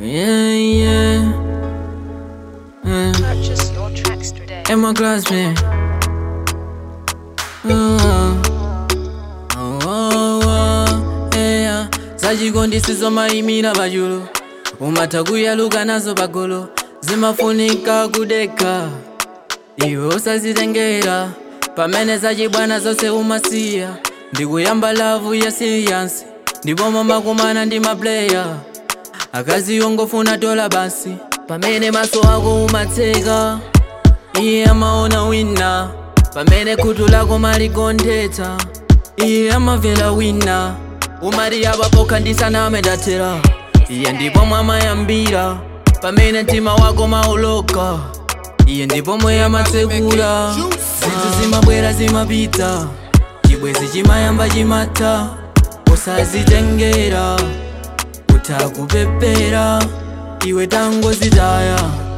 Yeah, yeah. Uh, Purchase your tracks today. in my class, man. Uh, oh, oh, oh, yeah. zachikondisizo mayimira pachulu umatha kuyaluka nazo pagulu zimafunika kudeka iwe usazitengera pamene zachibwana zonse umasiya ndikuyamba lavu ya siriyansi ndipo mamakumana ndi mapleya akazi ongofuna dola basi pamene maso ako umatseka iye amaona wina pamene khutu lako maligonthetsa iye amavela wina umati apapoka ndisaname ndathera iye ndipo mwamayambira pamene mtima wako mauloka iye ndipo mwe amatsekula zinthu zimabwera zimapita chibwezi chimayamba chimatha usazitengera utakupepera iwe tangozitaya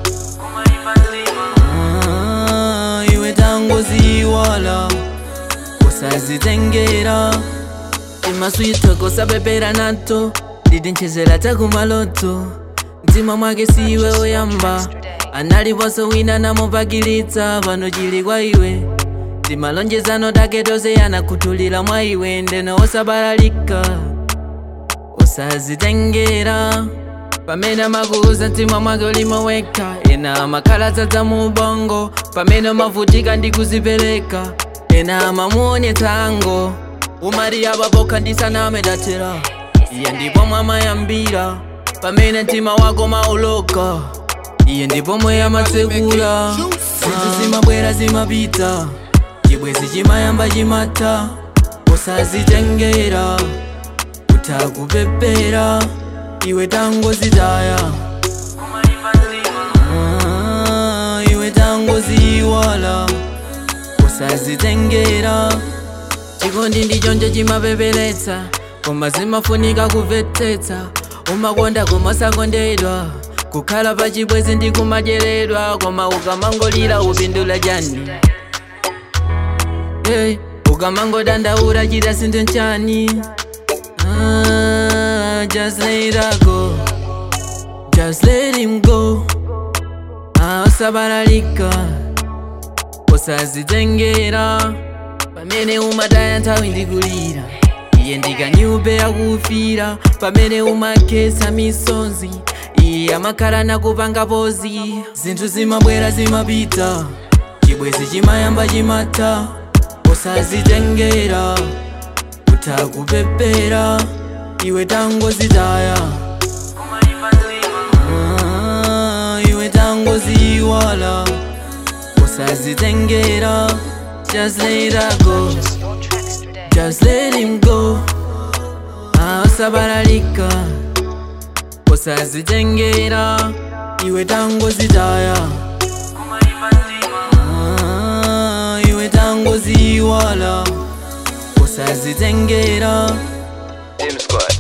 Ah, iwe tangoziwala usazitengera imaswito kosapepera nato ndidinchezera takumaloto mtima mwake siwe oyamba analiponso wina namupakilitsa pano chili kwa iwe timalonjezano take tonse yanakhuthulira mwa iwe ndeno osabalalika usazitengera pamene amakuuza mtima mwake ulimoweka ena amakhala dzadza mu ubongo pamene umavutika ndi kuzipereka ena amamuonetsa ango umati apapokha ndisaname ndathera iye ndipo mwamayambira pamene mtima wako mauloka iye ndipo mwe amatsekula zinthu zimabwera zimapita chibwezi chimayamba chimatha usazitengera utakupepera iwe tangozitaya Ah, iwe tangoziwala usazitengera chikondi ndichonje chimapeperetsa koma zimafunika kumvetsetsa umakonda koma usakondedwa kukhala pa chibwezi ndi kumadyedwa koma ukamangolira upindula chani hey, ukamangodandaula chita sinthu nchani Ah, just let her go. Just let him go. Ah, usabalalika. Usazitengera. Pamene umataya nthawi ndikulira. Iye ndikanyupe akufira. Pamene umakhetsa misonzi. Iye amakhala nakupanga pozi. Zinthu zimabwera zimapita. Chibwezi chimayamba chimatha. Usazitengera utakupepera iwe tangozitaya Ah, iwe tangoziwala usazitengera just let her go Purchase your tracks today. just let him go Ah, usabalalika usazitengera iwe tangozitaya Ah, iwe tangoziwala usazitengera Dim Squad.